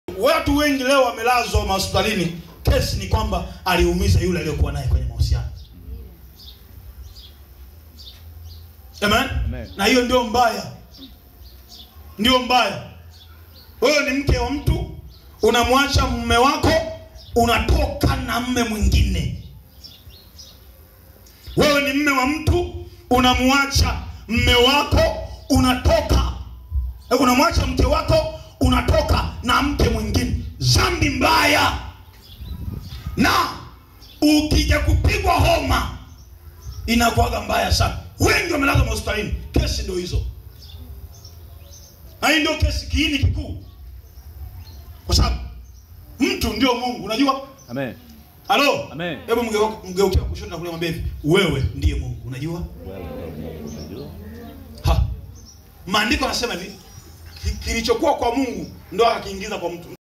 Watu wengi leo wamelazwa mahospitalini, kesi ni kwamba aliumiza yule aliyokuwa naye kwenye mahusiano. Amen? Amen. Na hiyo ndio mbaya, ndio mbaya. Wewe ni mke wa mtu, unamwacha mume wako, unatoka na mme mwingine. Wewe ni mme wa mtu, unamwacha mme wako, unatoka Eh, unamwacha mke wako, unatoka na mke mwingine. Dhambi mbaya, na ukija kupigwa homa inakuwaga mbaya sana. Wengi wamelazwa hospitalini, kesi ndio hizo, na hii ndio kesi kiini kikuu, kwa sababu mtu ndio Mungu. Unajua Amen. halo, Amen. hebu mgeu- mgeukia kushoto na kulia, mwambie hivi, wewe ndiye Mungu. Unajua ha, maandiko yanasema hivi, ki- kilichokuwa kwa Mungu ndo akakiingiza kwa mtu.